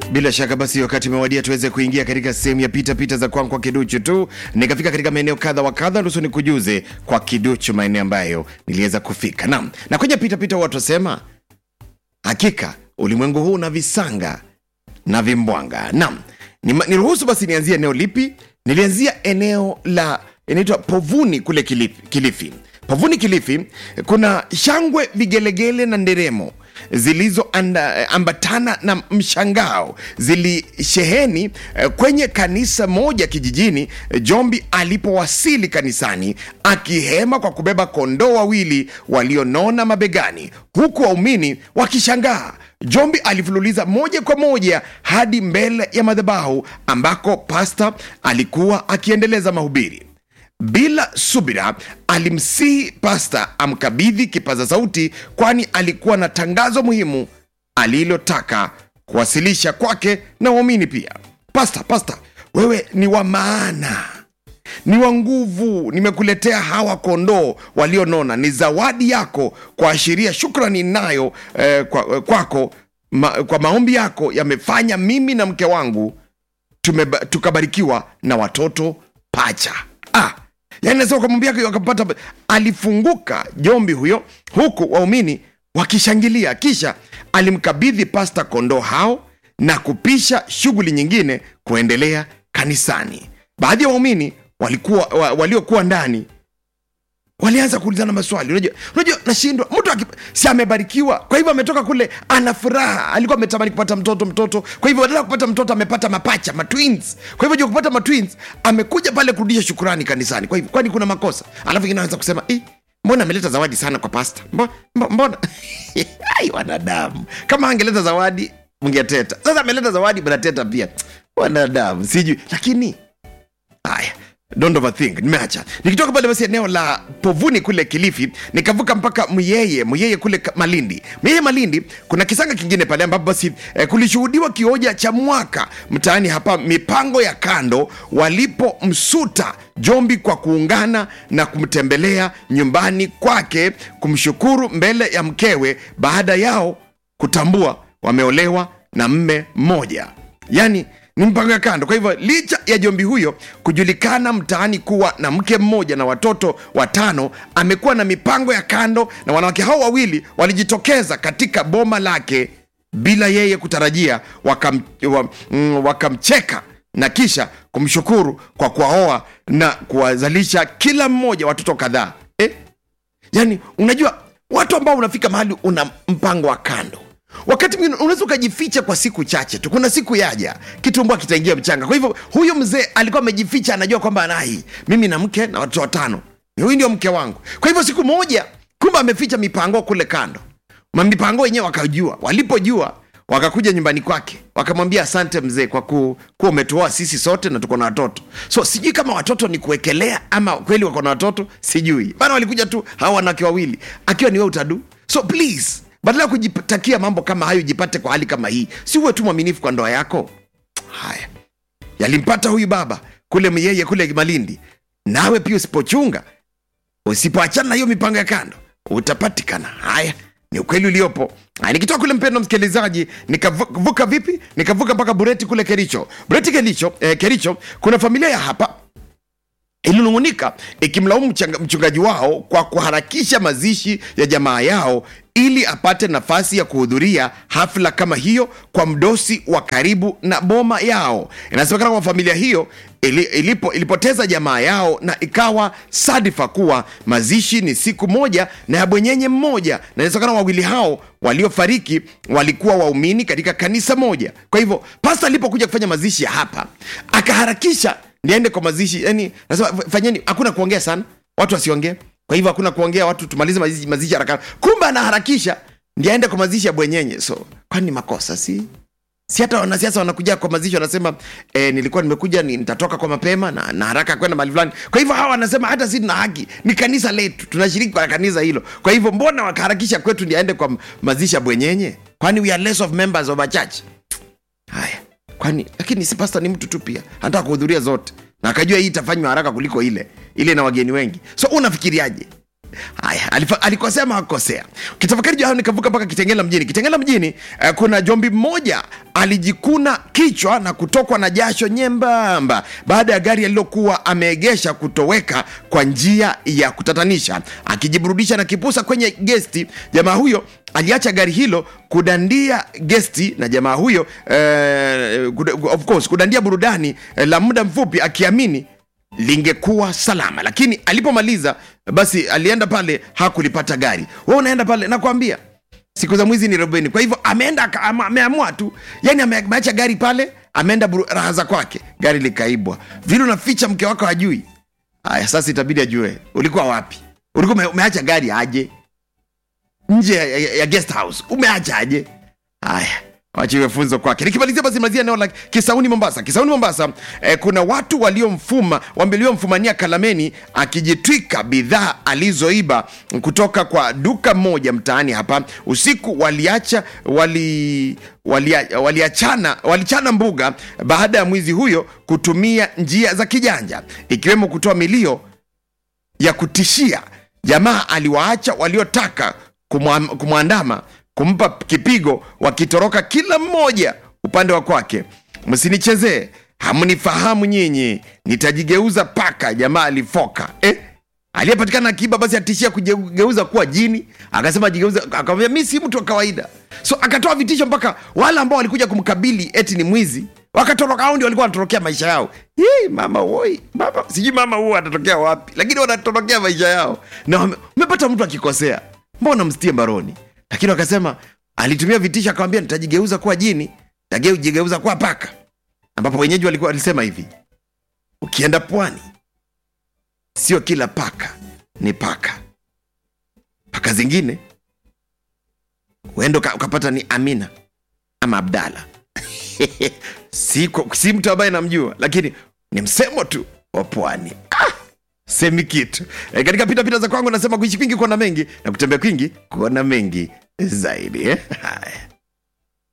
Bila shaka basi, wakati umewadia tuweze kuingia katika sehemu ya pita pita za kwangu kwa kiduchu tu. Nikafika katika maeneo kadha wa kadha, nusu nikujuze kwa kiduchu maeneo ambayo niliweza kufika. Naam, na kwenye pita pita watu wasema hakika ulimwengu huu una visanga na vimbwanga. Naam, Nima- niruhusu basi nianzie eneo lipi? Nilianzia eneo la inaitwa Povuni kule Kilifi, Kilifi. Povuni Kilifi kuna shangwe, vigelegele na nderemo zilizoambatana na mshangao zilisheheni eh, kwenye kanisa moja kijijini eh, Jombi alipowasili kanisani akihema kwa kubeba kondoo wawili walionona mabegani, huku waumini wakishangaa. Jombi alifululiza moja kwa moja hadi mbele ya madhabahu ambako pasta alikuwa akiendeleza mahubiri. Bila subira alimsihi pasta amkabidhi kipaza sauti, kwani alikuwa na tangazo muhimu alilotaka kuwasilisha kwake na waumini pia. Pasta, pasta, wewe ni wa maana, ni wa nguvu. Nimekuletea hawa kondoo walionona, ni zawadi yako kuashiria shukrani nayo eh, kwa, kwako ma, kwa maombi yako yamefanya mimi na mke wangu tumeba, tukabarikiwa na watoto pacha. Ah, yani nasema kumwambia wakapata, alifunguka Jombi huyo, huku waumini wakishangilia. Kisha alimkabidhi pasta kondoo hao na kupisha shughuli nyingine kuendelea kanisani. Baadhi ya waumini walikuwa wa, waliokuwa ndani walianza kuulizana maswali. Unajua, unajua nashindwa mtu aki- si amebarikiwa, kwa hivyo ametoka kule, ana furaha, alikuwa ametamani kupata mtoto mtoto, kwa hivyo badala ya kupata mtoto amepata mapacha matwins. Kwa hivyo juu ya kupata matwins, amekuja pale kurudisha shukurani kanisani. Kwa hivyo kwani kuna makosa? Alafu ingine anaweza kusema eh, mbona ameleta zawadi sana kwa pasta? Mbona, mbona? Ai, wanadamu, kama angeleta zawadi mngeteta. Sasa ameleta zawadi, mnateta pia. Wanadamu sijui, lakini haya don't overthink nimeacha nikitoka pale basi eneo la povuni kule kilifi nikavuka mpaka myeye myeye kule Ka- malindi myeye malindi kuna kisanga kingine pale ambapo basi eh, kulishuhudiwa kioja cha mwaka mtaani hapa mipango ya kando walipomsuta jombi kwa kuungana na kumtembelea nyumbani kwake kumshukuru mbele ya mkewe baada yao kutambua wameolewa na mme mmoja yani ni mpango ya kando. Kwa hivyo licha ya jombi huyo kujulikana mtaani kuwa na mke mmoja na watoto watano, amekuwa na mipango ya kando, na wanawake hao wawili walijitokeza katika boma lake bila yeye kutarajia, wakam, wa, mm, wakamcheka na kisha kumshukuru kwa kuwaoa na kuwazalisha kila mmoja watoto kadhaa eh? yani unajua watu ambao unafika mahali una mpango wa kando wakati mwingine unaweza ukajificha kwa siku chache tu kuna siku yaja kitumbua kitaingia mchanga kwa hivyo huyu mzee alikuwa amejificha anajua kwamba anai mimi na mke na watoto watano huyu ndio mke wangu kwa hivyo siku moja kumbe ameficha mipango kule kando Ma mipango wenyewe wakajua walipojua wakakuja nyumbani kwake wakamwambia asante mzee kwa ku, kuwa umetuoa sisi sote na tuko na watoto so sijui kama watoto ni kuwekelea ama kweli wako na watoto sijui bana walikuja tu hawa wanawake wawili akiwa ni we utadu so please badala ya kujitakia mambo kama hayo jipate kwa hali kama hii si uwe tu mwaminifu kwa ndoa yako haya yalimpata huyu baba kule myeye kule malindi nawe pia usipochunga usipoachana na hiyo mipango ya kando utapatikana haya ni ukweli uliopo Haya, nikitoka kule mpendo msikilizaji nikavuka vipi nikavuka mpaka bureti kule kericho bureti kericho, eh, kericho kuna familia ya hapa ilinung'unika ikimlaumu mchanga- mchungaji wao kwa kuharakisha mazishi ya jamaa yao ili apate nafasi ya kuhudhuria hafla kama hiyo kwa mdosi wa karibu na boma yao inasemekana kwamba familia hiyo ili, ilipo, ilipoteza jamaa yao na ikawa sadifa kuwa mazishi ni siku moja na ya bwenyenye mmoja na inasemekana wawili hao waliofariki walikuwa waumini katika kanisa moja kwa hivyo pasta alipokuja kufanya mazishi ya hapa akaharakisha niende kwa mazishi yani nasema fanyeni hakuna kuongea sana watu wasiongee kwa hivyo hakuna kuongea watu tumalize mazishi, mazishi haraka kumbe anaharakisha ndiye aende kwa mazishi ya bwenyenye so kwani makosa si si hata wanasiasa wanakuja kwa mazishi wanasema eh, nilikuwa nimekuja ni, nitatoka kwa mapema na, na haraka kwenda mahali fulani kwa hivyo hawa wanasema hata si tuna haki ni kanisa letu tunashiriki kwa kanisa hilo kwa hivyo mbona wakaharakisha kwetu ndi aende kwa mazishi ya bwenyenye kwani we are less of members of a church haya kwani lakini si pasta ni mtu tu pia anataka kuhudhuria zote na akajua hii itafanywa haraka kuliko ile ile na wageni wengi so unafikiriaje haya alifa- alikosea ama hakukosea kitafakari juu hayo nikavuka mpaka kitengela mjini kitengela mjini uh, kuna jombi mmoja alijikuna kichwa na kutokwa na jasho nyembamba baada ya gari alilokuwa ameegesha kutoweka kwa njia ya kutatanisha. Akijiburudisha na kipusa kwenye gesti, jamaa huyo aliacha gari hilo kudandia gesti na jamaa huyo eh, kuda- of course kudandia burudani eh, la muda mfupi akiamini lingekuwa salama, lakini alipomaliza basi alienda pale hakulipata gari. Wewe unaenda pale, nakwambia siku za mwizi ni robeni. Kwa hivyo ameenda aka- ama- ameamua tu, yani ame- ameacha gari pale, ameenda buru- raha za kwake, gari likaibwa. Vile unaficha mke wako hajui. Haya, sasa itabidi ajue ulikuwa wapi, ulikuwa ume- umeacha gari aje nje ya, ya, ya guest house, umeacha aje? Haya, wachiwe funzo kwake. Nikimalizia basi malizia eneo la Kisauni Mombasa. Kisauni Mombasa eh, kuna watu waliomfuma waliomfumania Kalameni akijitwika bidhaa alizoiba kutoka kwa duka moja mtaani hapa usiku. Waliacha wali walia- waliachana walichana mbuga baada ya mwizi huyo kutumia njia za kijanja ikiwemo kutoa milio ya kutishia. Jamaa aliwaacha waliotaka kumwa- kumwandama kumpa kipigo, wakitoroka kila mmoja upande wa kwake. Msinichezee, hamnifahamu nyinyi, nitajigeuza paka. Jamaa alifoka eh? Aliyepatikana akiba basi atishia kujigeuza kuwa jini, akasema ajigeuza, akamwambia mi si mtu wa kawaida. So akatoa vitisho mpaka wale ambao walikuja kumkabili eti ni mwizi wakatoroka. Hao ndio walikuwa wanatorokea maisha yao. Hii mama woi, mama sijui mama huo atatokea wapi, lakini wanatorokea maisha yao. Na wame- umepata mtu akikosea, mbona mstie mbaroni? Lakini wakasema alitumia vitisho, akamwambia nitajigeuza kuwa jini, nitajigeuza kuwa paka, ambapo wenyeji walikuwa walisema hivi, ukienda pwani sio kila paka ni paka. Paka zingine huenda uka- ukapata ni Amina ama Abdala si, kwa- si mtu ambaye namjua, lakini ni msemo tu wa pwani. Ah, semi kitu e, katika pitapita za kwangu nasema kuishi kwingi kuona mengi na kutembea kwingi kuona mengi zaidi eh? Haya.